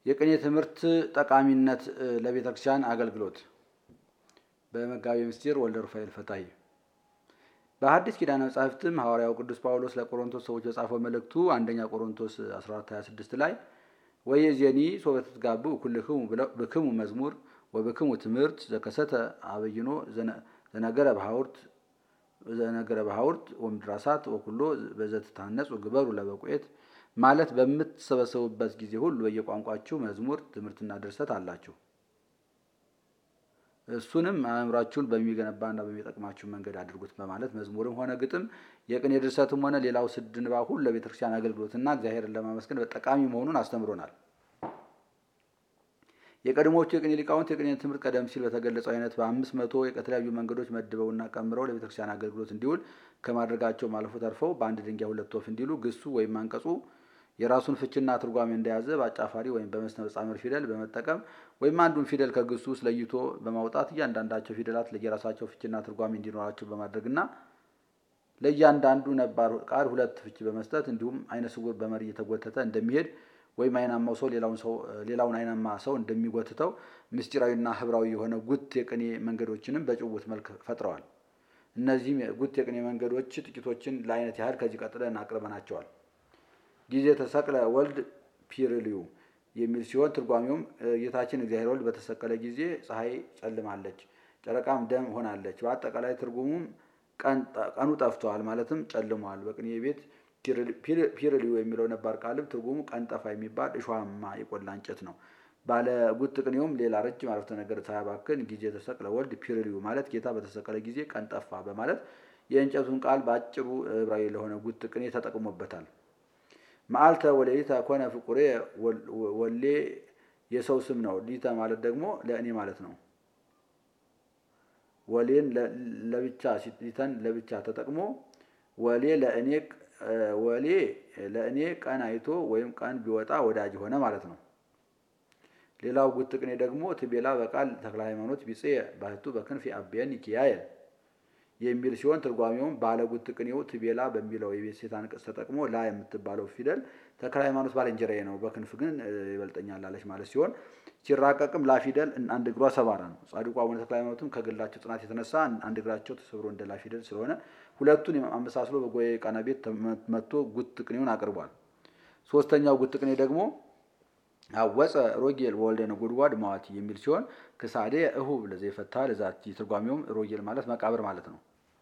የቅኔ ትምህርት ጠቃሚነት ለቤተ ክርስቲያን አገልግሎት በመጋቤ ምስጢር ወልደ ሩፋኤል ፈታሂ። በሐዲስ ኪዳነ መጻሕፍትም ሐዋርያው ቅዱስ ጳውሎስ ለቆሮንቶስ ሰዎች በጻፈው መልእክቱ አንደኛ ቆሮንቶስ 1426 ላይ ወየዜኒ ሶበ ትትጋብኡ ኩልክሙ ብክሙ መዝሙር ወብክሙ ትምህርት ዘከሰተ አበይኖ ዘነገረ በሐውርት ዘነገረ በሐውርት ወምድራሳት ወኩሎ በዘትታነጹ ግበሩ ለበቁኤት ማለት በምትሰበሰቡበት ጊዜ ሁሉ በየቋንቋችሁ መዝሙር ትምህርትና ድርሰት አላችሁ። እሱንም አእምሯችሁን በሚገነባና በሚጠቅማችሁ መንገድ አድርጉት በማለት መዝሙርም ሆነ ግጥም የቅኔ ድርሰትም ሆነ ሌላው ስድ ንባብ ሁሉ ለቤተ ክርስቲያን አገልግሎትና እግዚአብሔርን ለማመስገን ጠቃሚ መሆኑን አስተምሮናል። የቀድሞዎቹ የቅኔ ሊቃውንት የቅኔ ትምህርት ቀደም ሲል በተገለጸው አይነት በአምስት መቶ የተለያዩ መንገዶች መድበውና ቀምረው ለቤተ ክርስቲያን አገልግሎት እንዲውል ከማድረጋቸው አልፎ ተርፈው በአንድ ድንጋይ ሁለት ወፍ እንዲሉ ግሱ ወይም አንቀጹ የራሱን ፍችና ትርጓሜ እንደያዘ በአጫፋሪ ወይም በመስነ መጻምር ፊደል በመጠቀም ወይም አንዱን ፊደል ከግሱ ውስጥ ለይቶ በማውጣት እያንዳንዳቸው ፊደላት ለየራሳቸው ፍችና ትርጓሜ እንዲኖራቸው በማድረግና ለእያንዳንዱ ነባር ቃል ሁለት ፍች በመስጠት እንዲሁም አይነ ስውር በመሪ እየተጎተተ እንደሚሄድ ወይም አይናማው ሰው ሌላውን አይናማ ሰው እንደሚጎትተው ምስጢራዊና ህብራዊ የሆነ ጉት የቅኔ መንገዶችንም በጭውውት መልክ ፈጥረዋል። እነዚህም ጉት የቅኔ መንገዶች ጥቂቶችን ለአይነት ያህል ከዚህ ቀጥለን አቅርበናቸዋል። ጊዜ ተሰቅለ ወልድ ፒርልዩ የሚል ሲሆን ትርጓሜውም ጌታችን እግዚአብሔር ወልድ በተሰቀለ ጊዜ ፀሐይ ጨልማለች፣ ጨረቃም ደም ሆናለች። በአጠቃላይ ትርጉሙም ቀኑ ጠፍተዋል ማለትም ጨልሟል። በቅኔ ቤት ፒርልዩ የሚለው ነባር ቃልም ትርጉሙ ቀን ጠፋ የሚባል እሾሃማ የቆላ እንጨት ነው። ባለ ጉት ቅኔውም ሌላ ረጅም አረፍተ ነገር ሳያባክን ጊዜ ተሰቅለ ወልድ ፒርልዩ ማለት ጌታ በተሰቀለ ጊዜ ቀን ጠፋ በማለት የእንጨቱን ቃል በአጭሩ ዕብራዊ ለሆነ ጉት ቅኔ ተጠቅሞበታል። መዓልተ ወሌሊተ ኮነ ፍቁሬ ወሌ የሰው ስም ነው። ሊተ ማለት ደግሞ ለእኔ ማለት ነው። ወሌን ለብቻ ሊተን ለብቻ ተጠቅሞ ወሌ ለእኔ ወሌ ለእኔ ቀን አይቶ ወይም ቀን ቢወጣ ወዳጅ ሆነ ማለት ነው። ሌላው ጉት ቅኔ ደግሞ ትቤላ በቃል ተክለ ሃይማኖት ቢጽ ባህቱ በክንፍ አብየን ይኪያየ የሚል ሲሆን ትርጓሜውም ባለ ጉት ቅኔው ትቤላ በሚለው የቤት ሴት አንቀጽ ተጠቅሞ ላ የምትባለው ፊደል ተክለ ሃይማኖት ባልንጀራዬ ነው፣ በክንፍ ግን ይበልጠኛል አለች ማለት ሲሆን ሲራቀቅም ላ ፊደል አንድ እግሯ ሰባራ ነው። ጻድቁ አቡነ ተክለ ሃይማኖትም ከግላቸው ጽናት የተነሳ አንድ እግራቸው ተሰብሮ እንደ ላ ፊደል ስለሆነ ሁለቱን አመሳስሎ በጎዬ ቃና ቤት መጥቶ ጉት ቅኔውን አቅርቧል። ሶስተኛው ጉት ቅኔ ደግሞ አወፀ ሮጌል ወልደ ነጎድጓድ ማዋቲ የሚል ሲሆን ክሳዴ እሁብ ለዘይፈታ ለዛቲ ትርጓሜውም ሮጌል ማለት መቃብር ማለት ነው።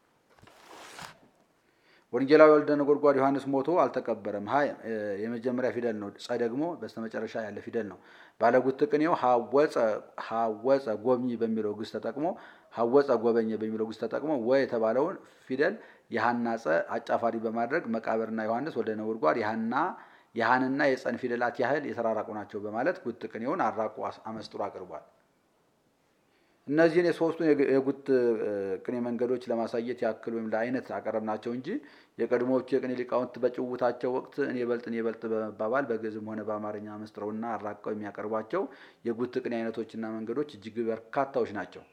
ወንጌላዊ ወልደ ነጎድጓድ ዮሐንስ ሞቶ አልተቀበረም። ሀ የመጀመሪያ ፊደል ነው። ጸ ደግሞ በስተመጨረሻ ያለ ፊደል ነው። ባለጉት ቅኔው ሀወፀ ጎብኚ በሚለው ግስ ተጠቅሞ ሀወፀ ጎበኘ በሚለው ግስ ተጠቅሞ ወ የተባለውን ፊደል የሀና ጸ አጫፋሪ በማድረግ መቃብርና ዮሐንስ ወልደ ነጎድጓድ የሀና የሀንና የጸን ፊደላት ያህል የተራራቁ ናቸው በማለት ጉት ቅኔውን አራቁ አመስጥሮ አቅርቧል። እነዚህን የሶስቱን የጉት ቅኔ መንገዶች ለማሳየት ያክል ወይም ለአይነት አቀረብናቸው እንጂ የቀድሞዎቹ የቅኔ ሊቃውንት በጭውታቸው ወቅት እኔ በልጥ እኔ በልጥ በመባባል በግዕዝም ሆነ በአማርኛ መስጥረውና አራቀው የሚያቀርቧቸው የጉት ቅኔ አይነቶችና መንገዶች እጅግ በርካታዎች ናቸው።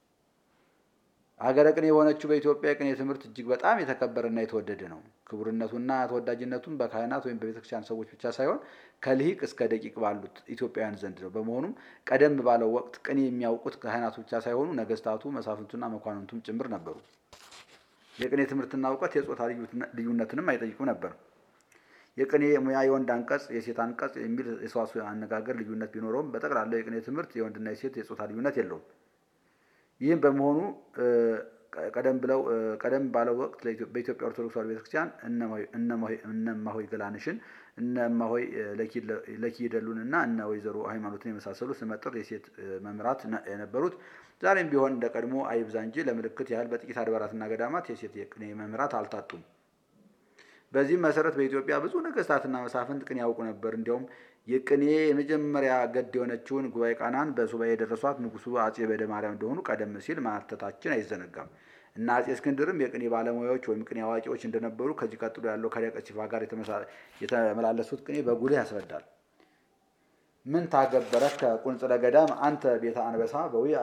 ሀገረ ቅኔ የሆነችው በኢትዮጵያ የቅኔ ትምህርት እጅግ በጣም የተከበረና የተወደደ ነው። ክቡርነቱና ተወዳጅነቱም በካህናት ወይም በቤተክርስቲያን ሰዎች ብቻ ሳይሆን ከልሂቅ እስከ ደቂቅ ባሉት ኢትዮጵያውያን ዘንድ ነው። በመሆኑም ቀደም ባለው ወቅት ቅኔ የሚያውቁት ካህናቱ ብቻ ሳይሆኑ ነገስታቱ፣ መሳፍንቱና መኳንንቱም ጭምር ነበሩ። የቅኔ ትምህርትና እውቀት የጾታ ልዩነትንም አይጠይቁም ነበር። የቅኔ ሙያ የወንድ አንቀጽ፣ የሴት አንቀጽ የሚል የሰዋስው አነጋገር ልዩነት ቢኖረውም በጠቅላላው የቅኔ ትምህርት የወንድና የሴት የጾታ ልዩነት የለውም። ይህም በመሆኑ ቀደም ብለው ቀደም ባለው ወቅት በኢትዮጵያ ኦርቶዶክስ ተዋሕዶ ቤተክርስቲያን እነማሆይ ገላንሽን እነማሆይ ለኪደሉን እና እነ ወይዘሮ ሃይማኖትን የመሳሰሉ ስመጥር የሴት መምህራት የነበሩት ዛሬም ቢሆን እንደ ቀድሞ አይብዛ እንጂ ለምልክት ያህል በጥቂት አድባራትና ገዳማት የሴት የቅኔ መምህራት አልታጡም። በዚህም መሰረት በኢትዮጵያ ብዙ ነገስታትና መሳፍንት ቅኔ ያውቁ ነበር። እንዲያውም የቅኔ የመጀመሪያ ገድ የሆነችውን ጉባኤ ቃናን በሱባኤ የደረሷት ንጉሱ አጼ በደ ማርያም እንደሆኑ ቀደም ሲል ማተታችን አይዘነጋም እና አጼ እስክንድርም የቅኔ ባለሙያዎች ወይም ቅኔ አዋቂዎች እንደነበሩ ከዚህ ቀጥሎ ያለው ከሊቀ ሲፋ ጋር የተመላለሱት ቅኔ በጉልህ ያስረዳል። ምን ታገበረከ ቁንጽለ ገዳም አንተ ቤተ አንበሳ በዊአ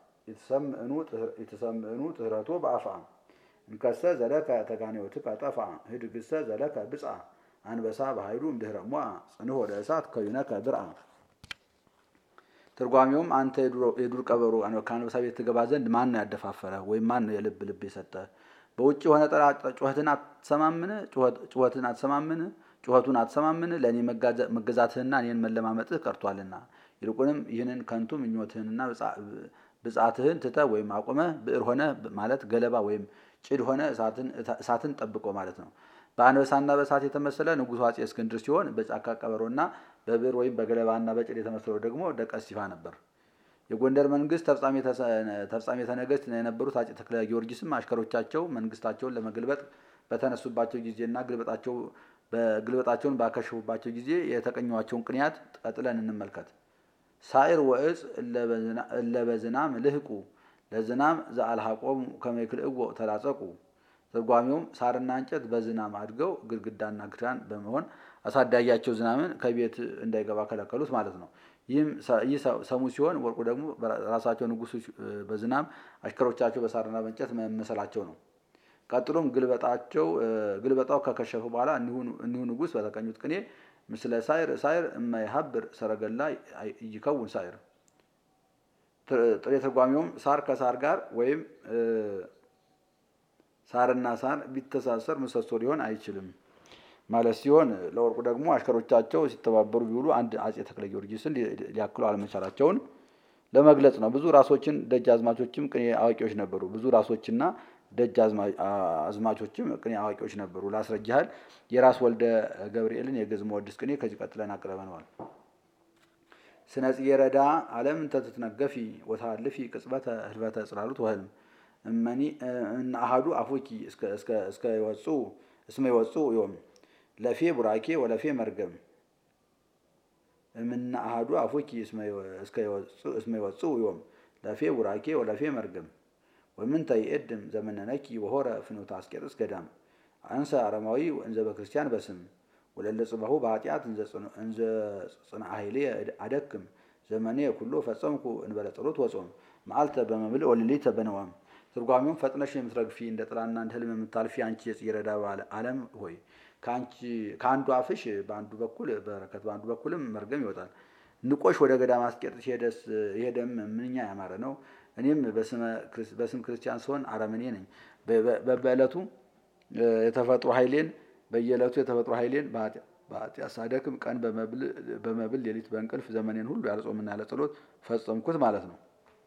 የተሰምዕኑ ጥህረቶ በአፋ እንከሰ ዘለከ ተጋኔዎትከ ጠፋ ህድግሰ ዘለከ ብፃ አንበሳ በኃይሉ እምድህረ ሞአ ጽንሖ ለእሳት ከዊነከ ብርአ ትርጓሜውም አንተ የዱር ቀበሮ ከአንበሳ ቤት ትገባ ዘንድ ማን ነው ያደፋፈረ? ወይም ማን ነው የልብ ልብ የሰጠ? በውጭ የሆነ ጠራ ጩኸትን አትሰማምን? ጩኸትን አትሰማምን? ጩኸቱን አትሰማምን? ለእኔ መገዛትህና እኔን መለማመጥህ ቀርቷልና። ይልቁንም ይህንን ከንቱ ምኞትህንና ብጻትህን ትተህ ወይም አቁመህ ብዕር ሆነ ማለት ገለባ ወይም ጭድ ሆነ እሳትን ጠብቆ ማለት ነው። በአንበሳና በእሳት የተመሰለ ንጉሡ አፄ እስክንድር ሲሆን በጫካ ቀበሮና በብዕር ወይም በገለባና በጭድ የተመሰለው ደግሞ ደቀ እስጢፋ ነበር። የጎንደር መንግስት ተፍጻሜተ ነገሥት የነበሩት አፄ ተክለ ጊዮርጊስም አሽከሮቻቸው መንግስታቸውን ለመገልበጥ በተነሱባቸው ጊዜና ግልበጣቸውን ባከሸፉባቸው ጊዜ የተቀኟቸውን ቅንያት ቀጥለን እንመልከት። ሳዕር ወእጽ እለበዝናም ልህቁ ለዝናም ዘአልሃቆሙ ከመይክልእዎ ተላጸቁ። ትርጓሜውም ሳርና እንጨት በዝናም አድገው ግድግዳና ክዳን በመሆን አሳዳጊያቸው ዝናምን ከቤት እንዳይገባ ከለከሉት ማለት ነው። ይህ ሰሙ ሲሆን ወርቁ ደግሞ ራሳቸው ንጉሱ በዝናም አሽከሮቻቸው በሳርና በእንጨት መመሰላቸው ነው። ቀጥሎም ግልበጣቸው ግልበጣው ከከሸፈ በኋላ እኒሁ ንጉስ በተቀኙት ቅኔ ምስለ ሳይር ሳይር እማይሀብር ሰረገላ ይከውን ሳይር። ጥሬ ትርጓሜውም ሳር ከሳር ጋር ወይም ሳርና ሳር ቢተሳሰር ምሰሶ ሊሆን አይችልም ማለት ሲሆን ለወርቁ ደግሞ አሽከሮቻቸው ሲተባበሩ ቢውሉ አንድ አፄ ተክለ ጊዮርጊስን ሊያክሉ አለመቻላቸውን ለመግለጽ ነው። ብዙ ራሶችን ደጅ አዝማቾችም ቅኔ አዋቂዎች ነበሩ። ብዙ ራሶችና ደጅ አዝማቾችም ቅኔ አዋቂዎች ነበሩ። ላስረጅ ያህል የራስ ወልደ ገብርኤልን የግዕዝ መወድስ ቅኔ ከዚህ ቀጥለን አቅርበነዋል። ስነ ጽጌረዳ ዓለም እንተ ትትነገፊ ወታልፊ ቅጽበተ ህልፈተ ጽላሉት ወህልም እመኒ እነ አሃዱ አፉኪ እስከ ይወፁ እስመ ይወፁ ዮም ለፌ ቡራኬ ወለፌ መርገም እምነ አሃዱ አፉኪ እስመ ይወፁ ዮም ለፌ ቡራኬ ወለፌ መርገም ወምንተ ይእድም ዘመነነኪ ወሆረ ፍኖተ አስቄጥስ ገዳም አንሰ አረማዊ እንዘ በክርስቲያን በስም ወለለ ጽባሁ በኃጢአት እንዘ ጽንዓ ኃይሌ አደክም ዘመኔ ኩሎ ፈጸምኩ እንበለ ጸሎት ወጾም መዓልተ በመብል ወሌሊተ በነዋም። ትርጓሜውም ፈጥነሽ የምትረግፊ እንደ ጥላና እንደ ህልም የምታልፊ አንቺ የጽጌረዳ ዓለም ሆይ ከአንዱ አፍሽ በአንዱ በኩል በረከት በአንዱ በኩልም መርገም ይወጣል። ንቆሽ ወደ ገዳም አስቄጥስ ሄደም ምንኛ ያማረ ነው። እኔም በስም ክርስቲያን ስሆን አረመኔ ነኝ። በዕለቱ የተፈጥሮ ኃይሌን በየዕለቱ የተፈጥሮ ኃይሌን በኃጢአት ሳደክም ቀን በመብል ሌሊት በእንቅልፍ ዘመኔን ሁሉ ያለ ጾምና ያለ ጸሎት ፈጸምኩት ማለት ነው።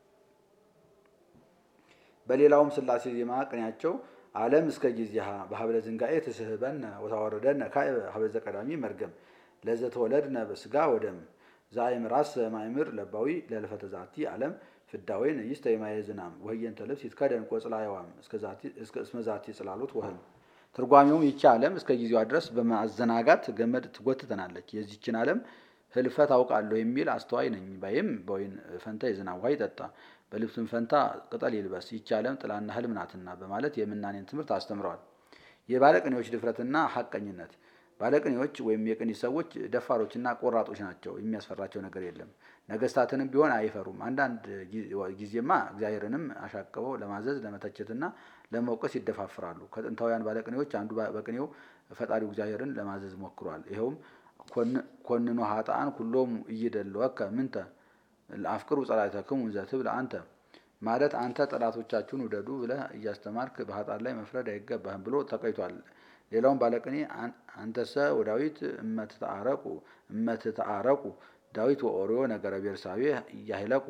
በሌላውም ስላሴ ዜማ ቅኔያቸው ዓለም እስከ ጊዜሃ በሀብለ ዝንጋኤ ትስህበነ ወታወረደነ ካዕበ ሀብለ ዘቀዳሚ መርገም ለዘተወለድነ በስጋ ወደም ዘአእምራሰ ማእምር ለባዊ ለልፈተ ዛቲ ዓለም ፍዳዌን ይስተ የማየ ዝናም ወህየንተ ልብስ ይትከደን ቆጽላ የዋም እስመ ዛቲ ጽላሎት ወህም። ትርጓሜውም ይቺ ዓለም እስከ ጊዜዋ ድረስ በማዘናጋት ገመድ ትጎትተናለች። የዚችን ዓለም ህልፈት አውቃለሁ የሚል አስተዋይ ነኝ ባይም በወይን ፈንታ የዝናብ ውሃ ይጠጣ በልብስም ፈንታ ቅጠል ይልበስ ይቺ ዓለም ጥላና ህልም ናትና በማለት የምናኔን ትምህርት አስተምረዋል። የባለቅኔዎች ድፍረትና ሐቀኝነት ባለቅኔዎች ወይም የቅኔ ሰዎች ደፋሮችና ቆራጦች ናቸው። የሚያስፈራቸው ነገር የለም። ነገስታትንም ቢሆን አይፈሩም። አንዳንድ ጊዜማ እግዚአብሔርንም አሻቅበው ለማዘዝ ለመተቸትና ለመውቀስ ይደፋፍራሉ። ከጥንታውያን ባለቅኔዎች አንዱ በቅኔው ፈጣሪው እግዚአብሔርን ለማዘዝ ሞክሯል። ይኸውም ኮንኖ ሀጣን ኩሎሙ እይደለወከ ምንተ ለአፍቅሩ ጸላእተክሙ ዘትብል አንተ ማለት አንተ ጠላቶቻችሁን ውደዱ ብለህ እያስተማርክ በሀጣን ላይ መፍረድ አይገባህም ብሎ ተቀይቷል። ሌላውም ባለቅኔ አንተሰ ወዳዊት እመትተአረቁ እመትተአረቁ ዳዊት ወኦሪዮ ነገረ ቤርሳቤ እያሂለቁ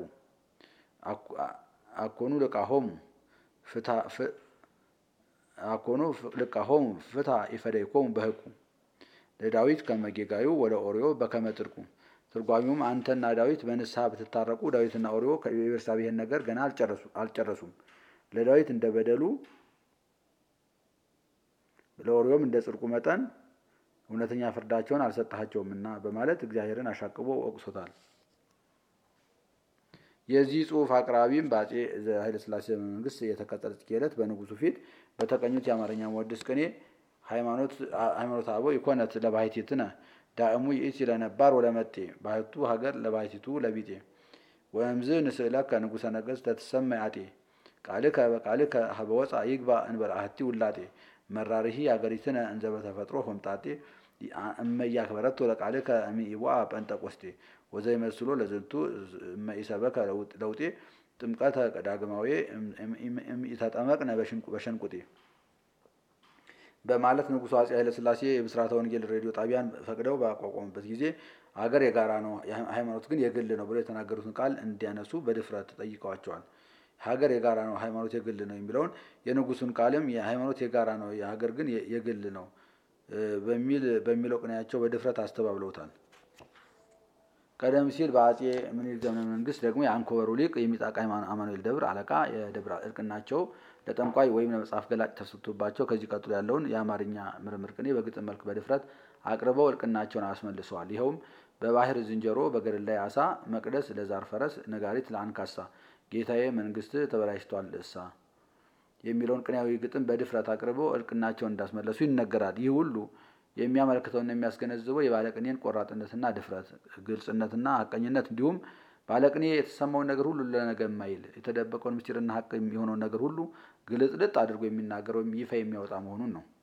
አኮኑ ልቃሆሙ አኮኑ ልቃሆሙ ፍታ ኢፈደይኮሙ በህቁ ለዳዊት ከመጌጋዩ ወደ ኦሪዮ በከመ ጥድቁ። ትርጓሚውም አንተና ዳዊት በንስሐ ብትታረቁ ዳዊትና ኦሪዮ የቤርሳቤህን ነገር ገና አልጨረሱም። ለዳዊት እንደ በደሉ ለኦሪዮም እንደ ጽድቁ መጠን እውነተኛ ፍርዳቸውን አልሰጣቸውምና በማለት እግዚአብሔርን አሻቅቦ ወቅሶታል። የዚህ ጽሑፍ አቅራቢም በአፄ ኃይለሥላሴ መንግስት የተቀጠለ ጽጌረዳ በንጉሱ ፊት በተቀኙት የአማርኛ መወድስ ቅኔ ሃይማኖት አበው ይኮነት ለባሕቲትነ ዳእሙ ይእቲ ለነባር ወለመጤ ባህቱ ሀገር ለባሕቲቱ ለቢጤ ወእምዝ ንስእለከ ንጉሠ ነገሥት ተትሰማይ አጤ ቃልከ በቃልከ ሀበወፃ ይግባ እንበል አሐቲ ውላጤ መራርሂ አገሪትነ እንዘ በተፈጥሮ ሆምጣጤ እመያክበረቶ ለቃልከ እምይዋ ጰንጠቆስቴ ወዘይመስሎ ለዝንቱ ኢሰበከ ለውጤ ጥምቀተ ዳግማዊ ኢተጠመቅነ በሸንቁጤ በማለት ንጉሡ አፄ ኃይለሥላሴ የብስራተ ወንጌል ሬዲዮ ጣቢያን ፈቅደው ባቋቋሙበት ጊዜ አገር የጋራ ነው፣ ሃይማኖት ግን የግል ነው ብለው የተናገሩትን ቃል እንዲያነሱ በድፍረት ጠይቀዋቸዋል። ሀገር የጋራ ነው፣ ሃይማኖት የግል ነው የሚለውን የንጉሱን ቃልም የሃይማኖት የጋራ ነው፣ የሀገር ግን የግል ነው በሚል በሚለው ቅኔያቸው በድፍረት አስተባብለውታል። ቀደም ሲል በአፄ ምኒልክ ዘመነ መንግስት ደግሞ የአንኮበሩ ሊቅ የሚጣቃ አማኑኤል ደብር አለቃ የደብረ እርቅናቸው ለጠንቋይ ወይም ለመጽሐፍ ገላጭ ተሰጥቶባቸው ከዚህ ቀጥሎ ያለውን የአማርኛ ምርምር ቅኔ በግጥም መልክ በድፍረት አቅርበው እልቅናቸውን አስመልሰዋል። ይኸውም በባህር ዝንጀሮ፣ በገደል ላይ አሳ፣ መቅደስ ለዛር ፈረስ፣ ነጋሪት ለአንካሳ፣ ጌታዬ መንግስት ተበላሽቷል እሳ የሚለውን ቅኔያዊ ግጥም በድፍረት አቅርበው እልቅናቸውን እንዳስመለሱ ይነገራል። ይህ ሁሉ የሚያመለክተውና የሚያስገነዝበው የባለቅኔን ቆራጥነትና ድፍረት፣ ግልጽነትና ሀቀኝነት እንዲሁም ባለቅኔ የተሰማውን ነገር ሁሉ ለነገ የማይል የተደበቀውን ምስጢርና ሀቅ የሆነውን ነገር ሁሉ ግልጥልጥ አድርጎ የሚናገር ወይም ይፋ የሚያወጣ መሆኑን ነው።